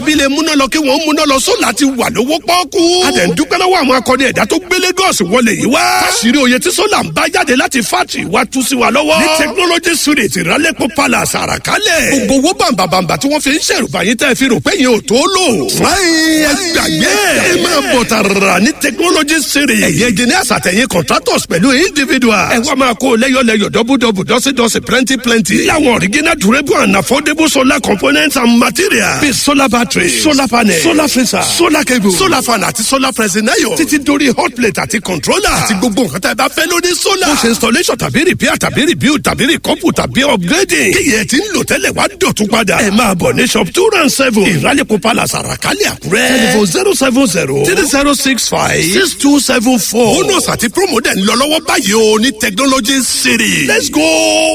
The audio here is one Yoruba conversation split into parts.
bí lè múná lọ kí wọ́n múná lọ sólà ti wà lówó pọ́ọ́kú. a dẹ̀ ń dúpẹ́ lọ́wọ́ àwọn akọni ẹ̀dá tó gbé Lagos wọlé yìí wá. fásirì oyè tí sólà ń bá jáde láti fátì wá tú sí wa lọ́wọ́. ní technology street ìrálẹ́pọ̀ palace àràkálẹ̀. gbogbo owó bàǹbàǹbà tí wọ́n fi ń ṣèrùbá yín tẹ́ fi rò pé yín ò tó lò. fúláyìn ẹ gbàgbé ẹ máa bọ̀ tààrà ní technology street. ẹ̀yẹ engineers àtẹ̀yìn contractors pẹ̀lú individuals. ẹ wá máa kó lẹ́yọ̀lẹ́yọ̀ dọ́bùdọ́bù dọ́sídọ́sí plenty plenty. láwọn original durable and affordable solar components and materials. bíi solar battery solar panel solar freezer solar cable solar fan àti solar pressing iron. títí dórí hot plate àti controller. àti gbogbo nǹkan tá a bá fẹ́ lórí solar. ó ṣe installation tàbí repair tàbí rebuild tàbí recouple tàbí upgrading. kíyẹ̀ tí ń lò tẹ́lẹ̀ wá dọ̀tún padà. ẹ máa bọ̀ ní shop two round seven. ìrálẹ̀kọ̀ palace àràkálẹ̀ àkúrẹ́. telephone zero seven zero three zero six five six two seven four. bonus àti promo dẹ̀ ń lọ lọ́wọ́ báyìí o ní technology city. let's go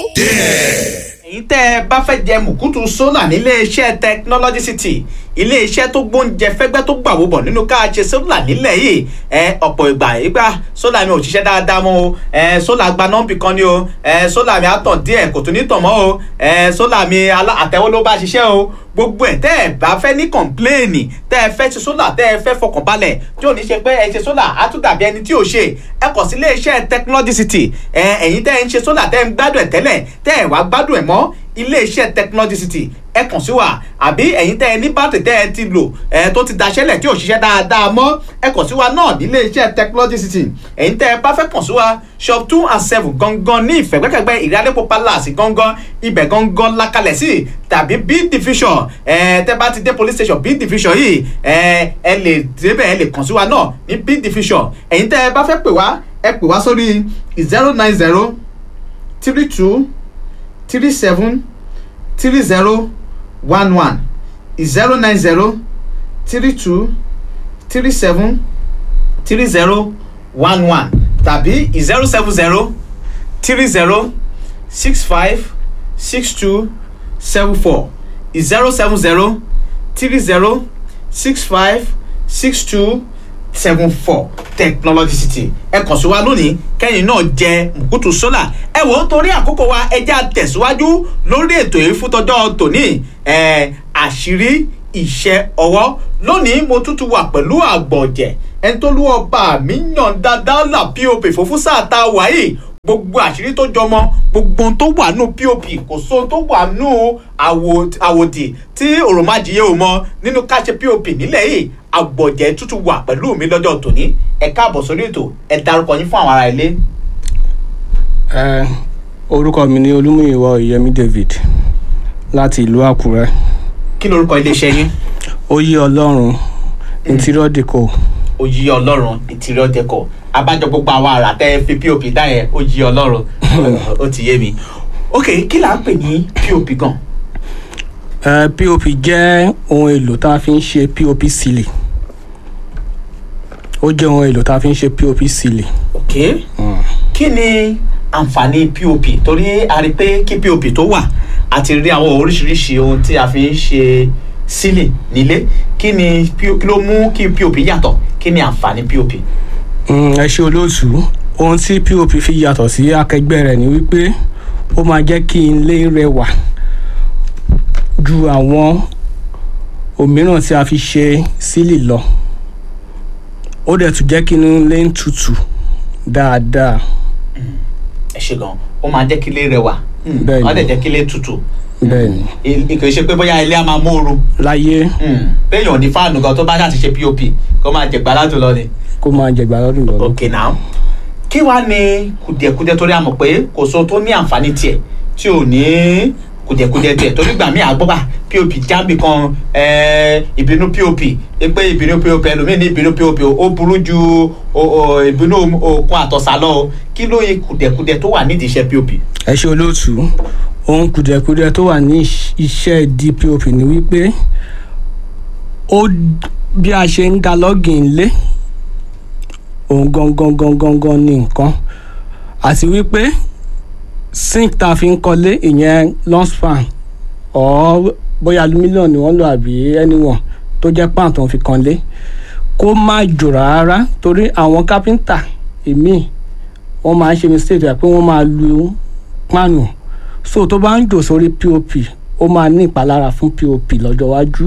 there. èyí tẹ́ ẹ bá fẹ́ jẹ mùkútù sólà nílé iṣẹ́ technology city ilé iṣẹ́ tó gbóúnjẹ fẹ́gbẹ́ tó gbàwó bọ̀ nínú ká ṣe sólà nílẹ̀ yìí ẹ ọ̀pọ̀ ìgbà ìgbà sólà mi ò ṣiṣẹ́ dáadáa mọ́ o ẹ sólà gba nọ́ǹbì kan ni o ẹ sólà mi á tàn díẹ̀ kò tún ní tàn mọ́ o ẹ sólà mi àtẹ̀wọ́ ló bá ṣiṣẹ́ o gbogbo ẹ̀ tẹ́ ẹ bá fẹ́ ní kọ̀ǹpléènì tẹ́ ẹ fẹ́ ṣe sólà tẹ́ ẹ fẹ́ fọkàn balẹ̀ tí ò ní ṣe pé ẹ ṣe sólà á tún dàbí ẹni tí ò ṣe ẹ kàn sí iléeṣẹ́ technology city ẹ ẹ̀yin tẹ́ ẹ ń ṣe sólà tẹ́ ẹ ń gbádùn ẹ̀ tẹ́lẹ̀ tẹ́ ẹ wá gbádùn ẹ̀ mọ́ iléeṣẹ́ technology city ẹ kàn sí wa àbí ẹ̀yin tẹ́ ẹ ní bátìrì tẹ́ ẹ ti lò ẹ tó ti daṣẹ́lẹ̀ tí ò ṣiṣẹ́ dáadáa mọ́ ẹ kàn sí wa náà nílé iṣẹ́ technology city ẹ̀yin tẹ́ ẹ bá fẹ́ kàn sí wa shop two and seven gangan ní ìfẹ̀gbẹ́kẹ̀gbẹ́ ìrìnàdẹ́pọ̀ palace gangan ibẹ̀ gangan lakalẹ̀ sí tàbí b division ẹ tẹ́ bá ti dé police station b division yìí ẹ ẹ lè débẹ̀ ẹ lè kàn sí wa náà ní b division ẹ̀yin tẹ́ ẹ bá fẹ́ pè wá ẹ pè wá sórí zero nine zero three two three seven three zero one one zero nine zero three two three seven three zero one one tàbí zero seven zero three zero six five six two seven four zero seven zero three zero six five six two seven four technology city ẹ kàn sí wa lónìí kẹ́yìn náà jẹ mùkútù sólà ẹ wò ó torí àkókò wa ẹ jẹ́ àtẹ̀síwájú lórí ètò yìí fún tọjọ́ tòní ẹ àṣírí iṣẹ́ ọwọ́ lónìí mo tútù wà pẹ̀lú àgbọ̀jẹ̀ ẹni tó lú ọba mi yàn dáadáa là pop fòfún sáà tá a wà yìí gbogbo àṣírí tó jọmọ gbogbo ohun tó wà nù pop kò sóhun tó wà nù àwòdì tí òròmájìyẹ ò mọ nínú káṣe pop nílẹ̀ yìí àgbọ̀jẹ̀ tútù wà pẹ̀lú mi lọ́jọ́ tòní ẹ káàbọ̀ sórí ètò ẹ darúkọ yín fún àwọn ará ilé. ẹ orúkọ mi ni olúmúyìwá oyèmí david láti ìlú àkúrẹ́ kí lorúkọ iléeṣẹ́ yín. oyè ọlọ́run interior deco oyè ọlọ́run interior deco abájọ gbogbo àwọn àrà tẹ́ fi pop dá yẹn oyè ọlọ́run ó ti yé mi. ok kí là ń pè ní pop gan. ẹ pop jẹ́ ohun èlò tá a fi ń ṣe pop sílì ó jẹ́ ohun èlò tá a fi ń ṣe pop sílì. ok kí ni àǹfààní pop torí a rí i pé kí pop tó wà a ti rí àwọn oríṣiríṣi ohun tí a fi ń ṣe sílì nílé kí ni kí ló mú kí pop yàtọ̀ kí ni àǹfààní pop. ẹ ṣe olóòtú ohun tí pop fi yàtọ̀ sí akẹgbẹ́ rẹ̀ ni wípé ó máa jẹ́ kí ilé rẹwà ju àwọn òmíràn tí a fi ṣe sílì lọ ó dẹ̀ tún jẹ́ kí inú ilé ń tutù dáadáa. ẹ ṣe gan ó máa jẹ́ kí ilé rẹwà Bẹ́ẹ̀ni. wọ́n dẹ̀ jẹ́ kí ilé tutù bẹ́ẹ̀ni kì í ṣe pé bóyá ilé á máa móoru láyé béèyàn ní fáànù gan tó bá ṣàti ṣe pop kó máa jẹgbà látò lọ ni. kó máa jẹgbà lọ́dún lọ́dún. ok now kí wàá ní kùdìẹ̀kudiẹ torí àmọ̀ pé kò sóhun tó ní àǹfààní tiẹ̀ tí ò ní kùdìẹ̀kudiẹ tiẹ̀ torí gbà mí àgbọ́bà pop jábì kan eh, ìbínú pop pé ìbínú pop ẹlòmíì ní ìbínú pop ó burú ju o- o- ìbínú okun àtọ̀sà lọ o kí ló yẹ kùdìẹ̀kudiẹ tó wà nídìí iṣẹ́ pop. ẹ ṣe olóòtú ohun kùdìẹ̀kudiẹ tó wà ní iṣ- iṣẹ́ dpop ni wípé ó bí a ṣe ń da lọ́gìn lé òun gangan gangan gan ni nǹkan àti wípé sink tá a fi ń kọ́lé ìyẹn lonspan ọ̀ bóyá aluminium ni wọ́n lò àbí anyone tó jẹ́ pan tó ń fi kanlé kó má jò rárá torí àwọn kápẹ́ńtà èmi wọ́n máa ń ṣe mistake rẹ̀ pé wọ́n máa lu páànù so tó bá ń jò sórí pop ó máa ní ìpalára fún pop lọ́jọ́ iwájú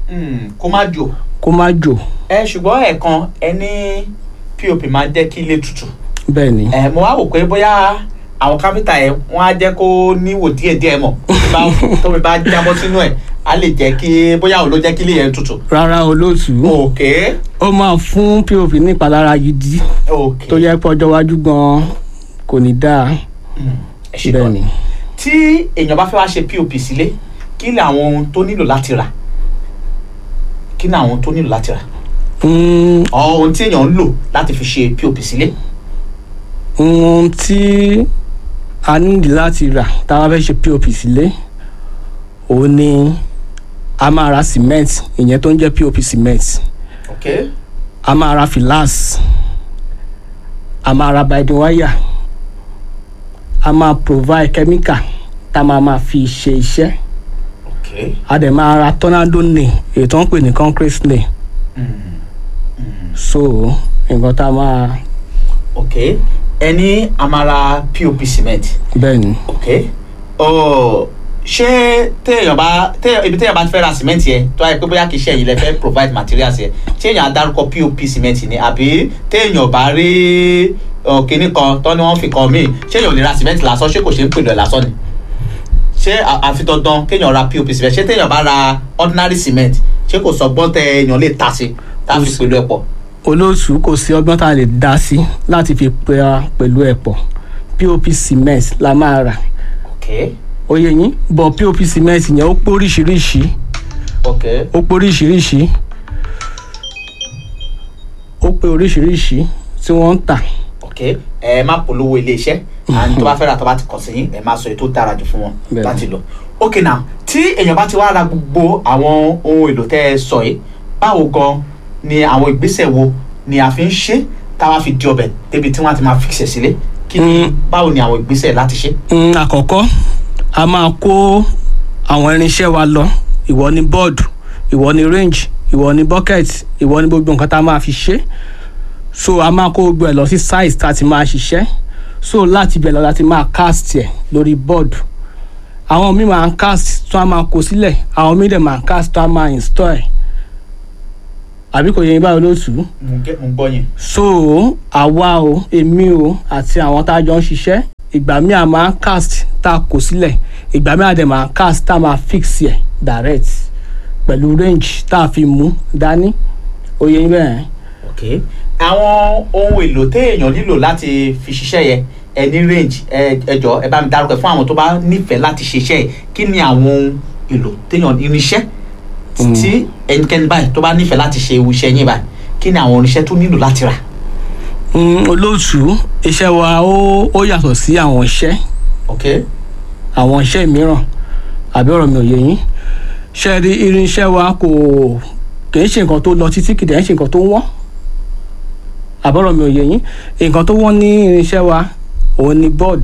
Mm, kó má jò kó má jò ẹ ṣùgbọ́n ẹ̀ẹ̀kan ẹ ní pop máa ń jẹ́ kí ilé tutù bẹ́ẹ̀ ni ẹ mo wá wò pé bóyá àwọn káfíńtà yẹn wọ́n á jẹ́ kó níwò díẹ̀díẹ̀ mọ̀ tómi bá- tómi bá jábọ́ sínú ẹ̀ á lè jẹ́ kí bóyá òun ló jẹ́ kí ilé yẹn tutù. rárá olóòtú òkè ó máa fún pop ní ìpalára gidi òkè tó yẹ pé ọjọ́ iwájú gan kò ní dáa ẹ ṣe bẹ́ẹ̀ gan ni tí èèyàn bá fẹ́ wá ṣe pop sílé kí ni àwọn ohun tó nílò láti rà kí ni àwọn ohun tó nílò láti rà Mm, ọ ohun tí èèyàn ń lò láti fi ṣe pop sílé. ohun tí a nídìí láti rà tá a bá fẹ́ ṣe pop sílé òun ni a máa ra cement ìyẹn tó ń jẹ́ pop cement ok a máa ra filas a máa ra binding wire a máa provide chemical tá a máa máa fi ṣe iṣẹ́ ok a dẹ̀ máa ra tornado nail èyí tó ń pè ní concrete nail so nǹkan tá a máa ok ẹni amara pop cement bẹ́ẹ̀ ni ok ọ ṣé téèyàn bá téèyàn ibi téèyàn bá fẹ́ ra cement yẹn tó wáyé pé bóyá kì í ṣe ẹ̀yin lẹ fẹ́ provide materials yẹn téèyàn á dárúkọ pop cement ni àbí téèyàn bá rí ọ, kinní kan tó ní wọ́n fi kan míì ṣé èèyàn ò lè ra cement lásán ṣé kò ṣe ń pèlò ẹ̀ lásán ni ṣé à- àfi dandan kéèyàn ra pop cement ṣé téèyàn bá ra ordinary cement ṣé kò sọgbọ́n tẹ èèyàn lè ta sí tá a fi pèlò ẹ̀ pọ̀ olóòtú kò sí ọgbọ́n tá a lè dá sí láti fi pera pẹ̀lú ẹ̀ pọ̀ pop cement la máa rà ok oyè yín bọ̀ pop cement yẹn ó pé oríṣiríṣi ok ó pé oríṣiríṣi ó pé oríṣiríṣi tí wọ́n ń tà ok ẹ má polówó iléeṣẹ́ àni tó bá fẹ́ ra tó bá ti kàn sí yín ẹ má sọ èyí tó dára jù fún wọn Bẹ́ẹ̀ni. láti lò ok now tí èèyàn bá ti wá ra gbogbo àwọn ohun èlò tẹ́ ẹ sọ yìí báwo gan ni àwọn ìgbésẹ̀ wo ni a fi ń ṣe táwa fi di ọbẹ̀ débi tí wọ́n á ti máa fixẹ̀ sílé kí ni báwo ni àwọn ìgbésẹ̀ láti ṣe. Mm, àkọ́kọ́ a máa kó àwọn irinṣẹ́ wa lọ ìwọ ni board ìwọ ni range ìwọ ni bucket ìwọ ni gbogbo nǹkan tá a máa fi ṣe so a máa kó gbogbo ẹ̀ lọ sí site tá a ti máa ṣiṣẹ́ so láti ibẹ̀ lọ láti máa cast ẹ̀ lórí board àwọn míì máa ń cast tó a máa kó sílẹ̀ àwọn míì dẹ̀ máa ń cast tó a máa install ẹ̀ àbí kò yẹ yín báyìí olóòtú mo gẹ́- mo gbọ́ yín. so àwa o èmi o àti àwọn tá a jọ ń ṣiṣẹ́ ìgbà míì a máa ń cast tá a kò sílẹ̀ ìgbà míì a dẹ̀ máa ń cast tá a máa fix ẹ̀ direct pẹ̀lú range tá a fi mú dání oyè yín bẹ́ẹ̀ ok àwọn ohun èlò téèyàn nílò láti fi ṣiṣẹ́ yẹn ẹ ní range ẹ ẹ jọ ẹ bá mi dárúkọ ẹ fún àwọn tó bá nífẹ̀ẹ́ láti ṣiṣẹ́ yẹn kí ni àwọn ohun èlò téèyàn irinṣẹ́ tí ẹnikẹ́ni báyìí tó bá nífẹ̀ẹ́ láti ṣe irú iṣẹ́ yín báyìí kí ni àwọn irinṣẹ́ tó nílò láti rà. Mm, olóòtú iṣẹ́ wa ó ó yàtọ̀ sí àwọn iṣẹ́ ok àwọn iṣẹ́ mìíràn àbí ọ̀rọ̀ mi ò yé yín ṣe rí irinṣẹ́ wa kò kì í ṣe nǹkan tó lọ títí kì í dẹ̀ ṣe nǹkan tó wọ́n àbọ̀rọ̀ mi ò yé yín nǹkan tó wọ́n ní irinṣẹ́ wa òun ni board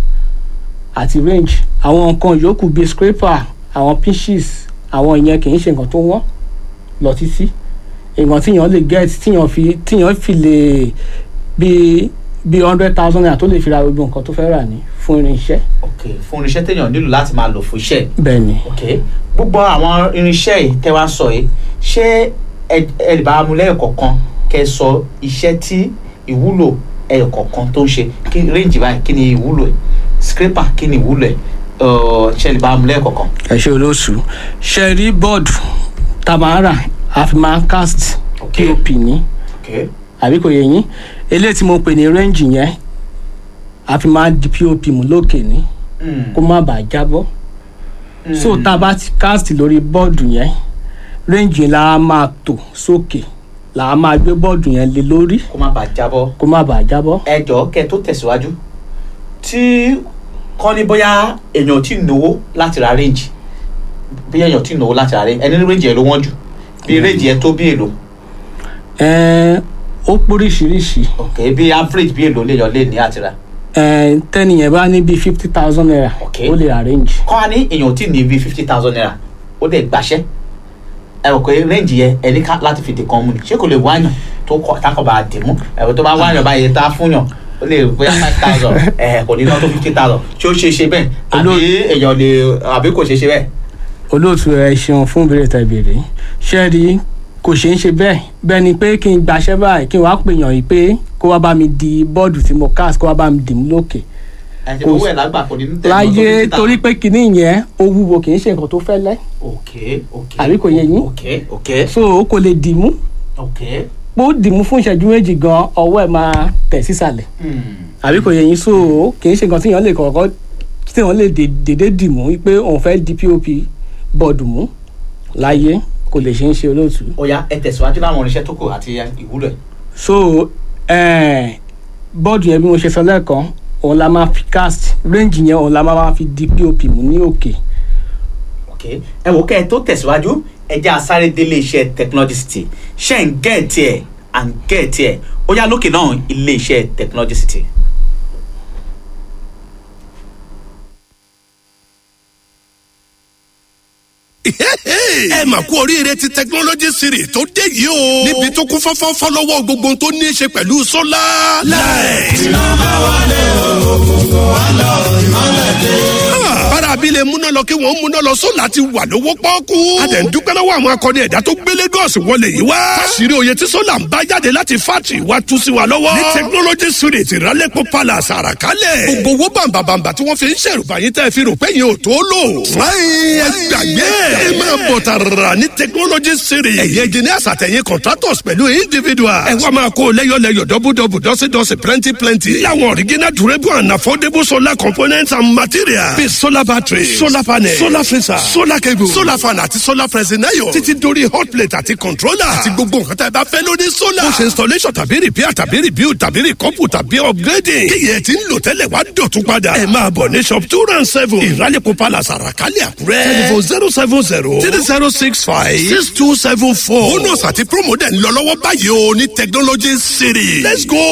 àti range àwọn nǹkan yòókù bíi scraper àwọn pinches àwọn ìyẹn kì í ṣe nǹkan tó wọ́n lọ títí nǹkan tíyàn lè get tíyàn fi tíyàn fi lè bíi bíi hundred thousand naira tó lè fi ra gbogbo nǹkan tó fẹ́ rà ní fún irinṣẹ́ ok fún irinṣẹ́ téèyàn nílò láti máa lò fún iṣẹ́ yìí. bẹ́ẹ̀ ni. ok gbogbo àwọn irinṣẹ́ yìí tẹ́ wá sọ yìí ṣé ẹ ẹ lè bá mu lẹ́yọ̀kọ̀ọ̀kan kẹ́ ẹ sọ iṣẹ́ tí ìwúlò ẹyọ̀kọ̀ọ̀kan tó ń ṣe kí range báyìí kí ni ìwúlò ẹ̀ scraper kí ni ìwúlò ẹ̀ ọ̀ ṣé ẹ lè bá mu lẹ́yọ̀kọ̀ọ̀kan. ẹ ṣe olóòṣù ṣe rí bọ́ọ̀dù tá a máa rà a fi máa cast Ok. pop ní ok àbí kò yẹ yín eléyìí tí mo pè ní range yẹn a fi máa di pop mú lókè ní Mm. kó má bàa jábọ́ so tá a bá ti cast lórí bọ́ọ̀dù yẹn range yẹn la máa tò sókè la máa gbé bọ́ọ̀dù yẹn lé lórí kó má bàa jábọ́. kó má bàa jábọ́. ẹ jọ̀ọ́ kẹ́ ẹ tó tẹ̀síwájú tí kọ́ ní bóyá èèyàn ò tí ì náwó láti ra range bí èèyàn ò tí ì náwó láti ra range ẹni ní range yẹn ló wọ́n jù bí range yẹn tó bí èlò ẹ̀ẹ́n ó póríṣiríṣi ok bí average bí èlò léèyàn lè ní àti ra ẹ̀ẹ́n tẹ́niyẹn bá ní bíi fifty thousand naira Ok. ó lè arrange. kọ́ wa ní èèyàn ò tí ì ní bí fifty thousand naira ó dẹ̀ gbàṣẹ́ ẹ rò pé range yẹn ẹni ká láti fi dìkan mú ni ṣé kò lè wáyàn tó kọ tákọ̀ bá dì mú ẹ̀rọ tó bá wáyàn báyìí tá a fún yàn ó lè bóyá five thousand ẹ̀ kò ní ná tó fifty thousand ṣé ó ṣe é ṣe bẹ́ẹ̀ àbí èèyàn lè àbí kò ṣe é ṣe bẹ́ẹ̀. olóòtú ẹ ṣeun fún ìbéèrè tẹ́ béèrè ṣe rí kò ṣeé ṣe bẹ́ẹ̀ bẹ́ẹ̀ ni pé kí n gbaṣẹ́ báyìí kí n wá pèèyàn yìí pé kó wá bá mi di bọ́ọ̀dù tí mo cast kó wá bá mi dì mú lókè ẹ ṣe kò owó sí- ẹ̀ lágbà kò ní ní tẹ̀lé láyé torí pé kinní yẹn ó wúwo kì í ṣe nǹkan tó fẹ́lẹ́ ok ok Àbí kò yé yín? ok ok so ó kò lè dì mú ok bó dì mú fún ìṣẹ́jú méjì gan ọwọ́ ẹ̀ máa tẹ̀ sísàlẹ̀ hmm. àbí kò yẹ yín so kì í ṣe nǹkan tí èèyàn lè kọ̀ọ̀kan tí èèyàn lè dé- dédé dì mú pé òun fẹ́ di pop bọ́ọ̀dù mú láyé kò lè ṣe ń ṣe olóòtú. ó yá ẹ tẹ̀síwájú láwọn irinṣẹ́ tó kù àti ìwúlò ẹ̀. so eh, bọ́ọ̀dù yẹn bí mo ṣe sọ lẹ́ẹ̀kan òun la máa fi cast range yẹn òun la máa fi di pop mú ní òkè. ok ẹ wò kẹ́ ẹ tó tẹ̀síwájú ẹ jẹ́ asáré délé iṣẹ́ technology city ṣe ń gẹ̀ẹ́tì ẹ̀ à ń gẹ̀ẹ́tì ẹ̀ ó yá lókè náà ilé iṣẹ́ technology city. ẹ mà kú oríire ti technology series tó dé yìí o. níbi tó kún fọ́fọ́fọ́ lọ́wọ́ gbogbo ohun tó ní í ṣe pẹ̀lú sólà. láì. bára abilé múná lọ kí wọ́n múná lọ sólà ti wà lówó pọ́ọ́kú. a dẹ̀ ń dúpẹ́ lọ́wọ́ àwọn akọni ẹ̀dá tó gbé Lagos wọlé yìí wá. káṣírí oyè tí sólà ń bá jáde láti fátì wá tú sí wa lọ́wọ́. ní technology series ìrálẹ́pọ̀ palace àràkálẹ̀. gbogbo owó bàǹbàǹbà tí wọ́n fi ń ṣèrùbá yín tẹ́ fi rò pé yín ò tó lò. fúláyìn ẹ gbàgbé ẹ máa bọ̀ tààrà ní technology series. ẹ̀yẹ engineers àtẹ̀yìn contractors pẹ̀lú individuals. ẹ wá máa kó lẹ́yọ̀lẹ́yọ̀ dọ́bùdọ́bù dọ́sídọ́sí plenty plenty. láwọn original durable and affordable solar components and materials. bíi solar battery solar panel solar freezer solar cable solar fan àti solar pressing iron. títí dórí hot plate àti controller. àti gbogbo nǹkan tá ẹ bá fẹ́ lórí solar. ó ṣe installation tàbí repair tàbí rebuild tàbí recouple tàbí upgrading. kíyẹ̀ tí ń lò tẹ́lẹ̀ wá dọ̀tún padà. ẹ máa bọ̀ ní shop two round seven ìrálẹ̀kọ̀ palace àràkálẹ̀ àkúrẹ́. telephone zero seven zero three zero six five six two seven four. bonus àti promo dẹ̀ ń lọ lọ́wọ́ báyìí o ní technology city. let's go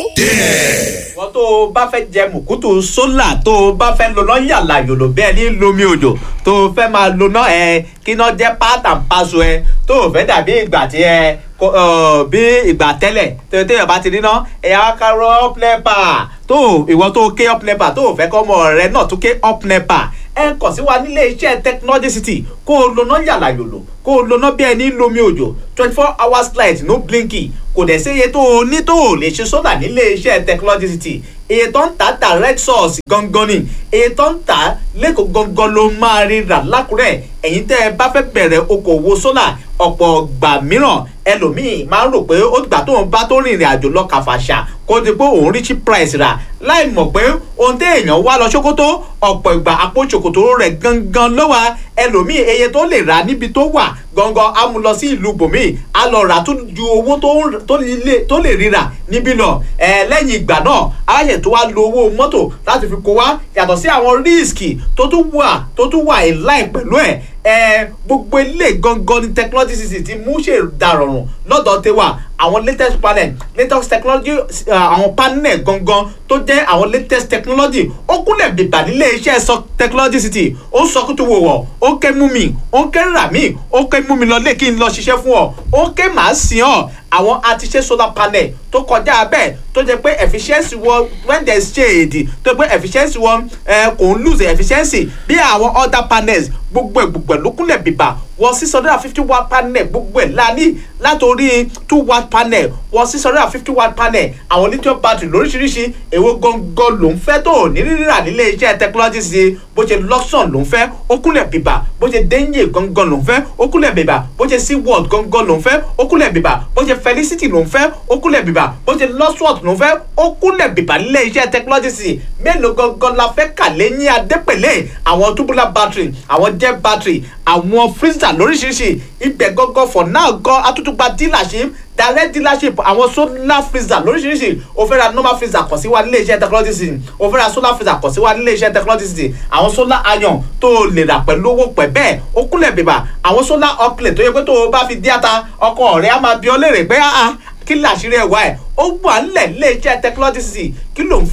there. wọ́n tó o bá fẹ́ jẹ mùkútù sólà tó o bá fẹ́ lọ́nà yàrá yòlò bẹ́ẹ̀ ní lomi òjò tó o fẹ́ máa lọ́nà ẹ kí iná jẹ́ pátá paṣọ ẹ tó o fẹ́ dàbí ìgbà tí ẹ kó- ọ, bí ìgbà tẹ́lẹ̀ tó o téèyàn bá ti níná ẹ̀yà kárọ̀ up nepa tó o ìwọ tó o ké up nepa tó o fẹ́ kọ́ ọmọ rẹ náà tó ké up nepa ẹ kàn sí wa nílé iṣẹ́ technology city kó o lọ́nà yàrá yòlò kó o lọ́nà bí ẹni lomi òjò twenty four hours light no blinky kò dẹ̀ sí iye tó o ní tó o lè ṣe sólà nílé iṣẹ́ technology city iye tó ń ta direct source gangan ni iye tó ń ta lẹ́kọ̀ọ́ gangan ló máa rí rà lákùrẹ́ ẹ̀yin tẹ́ ẹ bá fẹ́ bẹ̀rẹ̀ okòwò sólà ọ̀pọ̀ gbà mìíràn ẹlòmíì máa ń rò pé ó gbà tóun bá tó rìnrìn àjò lọ kàfàṣà kó di pé òun rí cheap price rà láì mọ̀ pé ohun tí èèyàn wá lọ ṣòkòtò ọ̀pọ̀ ìgbà àpò ṣòkòtò rẹ̀ gangan ló wà ẹlòmíì eye tó lè rà níbi tó wà gangan á mú lọ sí ìlú bòmíì á lọ rà tó ju owó tó ń- tó lè- tó lè rírà níbí lọ ẹ lẹ́yìn ìgbà náà aláṣẹ tó wá lo owó mọ́tò láti fi kó wá yàtọ̀ sí àwọn rísìkì tó tún wà tó tún wà in line pẹ̀lú ẹ̀ ẹ gbogbo ilé gangan ní technology city ti mú ṣe dàrọ̀rùn lọ́dọ̀ tẹwà àwọn latest panel latest technology uh, àwọn panel gangan tó jẹ́ àwọn latest technology ó kúnlẹ̀ bìbà nílé iṣẹ́ sọ technology city ó sọ kútu wò wọ̀ ó ké mú mi ó ké rà mí ó ké mú mi lọ lé kí n lọ ṣiṣẹ́ fún ọ ó ké màá sìn ọ àwọn àtiṣe solar panel tó kọjá bẹ́ẹ̀ tó jẹ́ pé efficiency wọn when there is shade tó jẹ́ pé efficiency wọn ẹ kò ń lose efficiency bí àwọn other panels gbogbo ẹ̀ gbogbo ẹ̀ ló kúnlẹ̀ bìbà wọ six hundred and fifty watt panel gbogbo ẹ̀ lání látòrí two watt panel wọ six hundred and fifty watt panel àwọn lithium battery lóríṣiríṣi èwo gangan ló ń fẹ́ tó ní rírà nílé iṣẹ́ technology sí bó ṣe luxon ló ń fẹ́ ó kúnlẹ̀ bìbà bó ṣe denye gangan ló ń fẹ́ ó kúnlẹ̀ bìbà bó ṣe seaworld gangan ló ń fẹ́ ó kúnlẹ̀ bìbà bó ṣe felicity ló ń fẹ́ ó kúnlẹ̀ bìbà bó ṣe losworth ló ń fẹ́ ó kúnlẹ̀ bìbà nílé iṣẹ́ technology sí mélòó gangan la fẹ́ kà lẹ́yìn adépèlé àwọn tubular battery àwọn jet battery àwọn freezer lóríṣiríṣi ibẹ̀ gangan for now gan atútùpá dealership direct dealership àwọn solar freezer lóríṣiríṣi o fẹ́ ra normal freezer kàn sí wa nílé iṣẹ́ technology city o fẹ́ ra solar freezer kàn sí wa nílé iṣẹ́ technology city àwọn solar iron tó o lè rà pẹ̀lú owó pẹ̀ bẹ́ẹ̀ ó kúnlẹ̀ bèbà àwọn solar upgrade tó yẹ pé tó o bá fi dí ata ọkọ rẹ̀ á máa bí ọ léèrè pé ah ah kí làṣírí ẹ̀ wá ẹ̀ ó wà nílẹ̀ nílé iṣẹ́ technology city kí ló ń fẹ́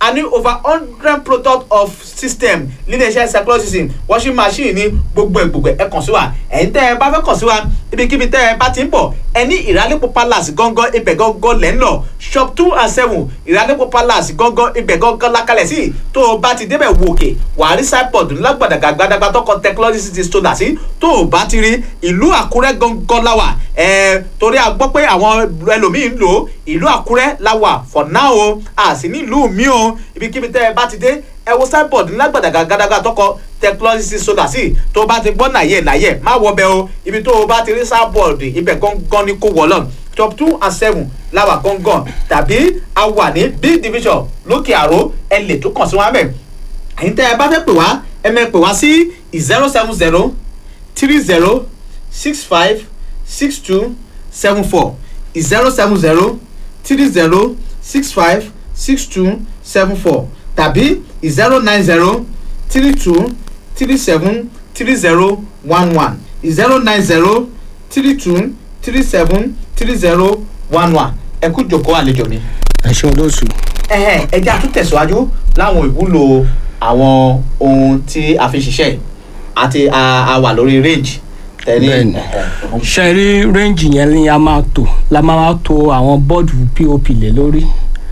a ní over hundred product of system níléeṣẹ́ circular system washing machine ní gbogbo ẹ̀ gbogbo ẹ̀ ẹ kàn sí wa ẹ̀yin tẹ́ ẹ bá fẹ́ kàn sí wa ibikíbi tẹ́ ẹ bá ti ń bọ̀ ẹ ní ìrálẹ́pọ̀ palace gángan ibẹ̀ gángan lẹ́ ń lọ shop two and seven ìrálẹ́pọ̀ palace gángan ibẹ̀ gángan lákàlẹ̀ sí tó o bá ti débẹ̀ wò òkè wàá rí signboard ńlá gbàdàgbà gbàdàgbà tọkọ technology city stoner sí tó o bá ti rí ìlú àkúrẹ́ gángan láwà ẹ̀ torí a gbọ́ pé àwọn ẹlòmíín ń lò ó ìlú àkúrẹ́ láwà for now o a sì ní ìlú mi o ibikíbi tẹ́ ẹ bá ti dé ẹ wo signboard ńlá gbàdàgbà gbàdàgbà tọkọ technology city stoner sí tó o bá ti gbọ́ nàyẹ̀ nàyẹ̀ má wọ bẹ́ẹ̀ o ibi tó o bá ti rí signboard ibẹ̀ gángan ni kò wọ̀ lọ́n top two and seven láwà gángan tàbí a wà ní b division lókè àró ẹ lè tó kàn sí wọn bẹ́ẹ̀ ẹ̀yin tẹ́ ẹ bá fẹ́ pè wá ẹ mẹ́ pè wá sí zero seven zero three zero six five six two seven four zero seven zero three zero six five six two seven four tàbí zero nine zero three two three seven three zero one one zero nine zero three two three seven three zero one one ẹ kú jòkó àlejò mi ẹ ṣeun lóṣù. ẹhẹn ẹjẹ àtúntẹ̀síwájú láwọn ìwúlò àwọn ohun tí a fi ṣiṣẹ́ yìí àti a a wà lórí range tẹ́lẹ̀ Bẹ́ẹ̀ni. ṣe rí rẹ́ǹjì yẹn ni a máa tò la máa to àwọn bọ́ọ̀dù pop lé lórí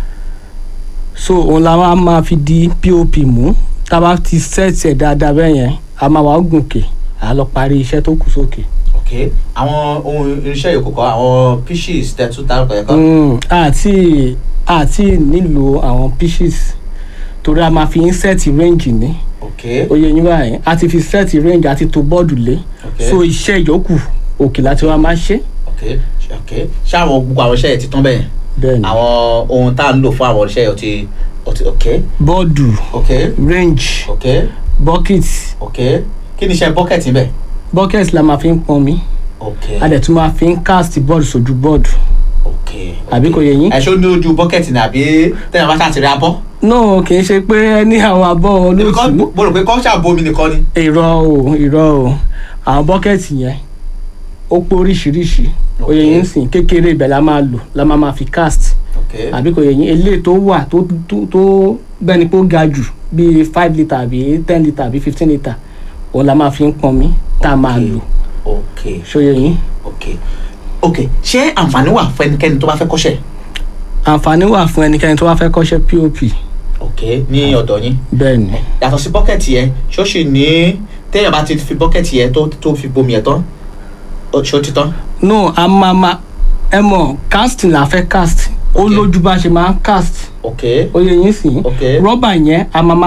so òun la máa máa fi di pop mú tá a bá ti sẹ́ẹ̀tì ẹ̀ dáadáa bẹ́ẹ̀ yẹn a máa wá gùnkè à lọ parí iṣẹ́ tó kù sókè. ok àwọn ohun irinṣẹ́ yòókù kọ́ àwọn pitches tẹ̀tún dárúkọ yẹn kọ́ Mm, àti àti nílò àwọn pieces torí a máa fi ń sẹ́ẹ̀tì rẹ́ǹjì ní ok oyè yín báyìí a ti fi sẹ́ẹ̀tì rẹ́ǹjì àti to bọ́ọ̀dù lé ok so iṣẹ́ ìyókù òkè láti wá máa ṣe ok ok ṣé àwọn gbogbo àwọn iṣẹ́ yẹn ti tán bẹ́ẹ̀ bẹ́ẹ̀ ni àwọn ohun tá à ń lò fún àwọn iṣẹ́ yẹn ti ti ok bọ́ọ̀dù ok range ok bucket ok kí ni iṣẹ́ bucket ń bẹ̀ bucket la máa fi ń pọn mi ok a dẹ̀ tún máa fi ń cast board sójú board ok àbí kò yẹ yín. ẹ ṣó ní ojú bucket ni àbí tẹ́lẹ̀ bá ṣàtìrí abọ́ no kì í ṣe pé ní àwọn abọ́ Because olóòtú mo rò pé kọ́ ṣàbomi nìkan ni. irọ́ o irọ́ o àwọn bucket yẹn ó pé oríṣiríṣi Ok. oyè yín sìn kékeré ibẹ̀ la máa lò la máa máa fi cast ok àbí kò yẹ yín eléyìí tó wà tó tó tó bẹ́ẹ̀ ni pé ó ga jù bíi five litre àbí ten litre àbí fifteen litre òun la máa fi ń pọn mi tá a máa Ok. lò ok ṣóyè yín. ok ok ṣé àǹfààní wà fún ẹnikẹ́ni tó bá fẹ́ kọ́ṣẹ́ àǹfààní wà fún ẹnikẹ́ni tó bá fẹ́ kọ́ṣẹ́ pop ok ní ọ̀dọ̀ yín bẹ́ẹ̀ ni yàtọ̀ sí bọ́kẹ̀tì yẹn ṣó sì ní téèyàn bá ti fi bọ́kẹ̀tì yẹn tó tó fi bomi yẹn tán ó- ṣó ti tán no a máa ma ẹ mọ̀ casting la fẹ́ cast ó Ok. lójú bá ṣe máa ń cast ok ó yẹ yín sìn Ok. rọ́bà yẹn a máa ma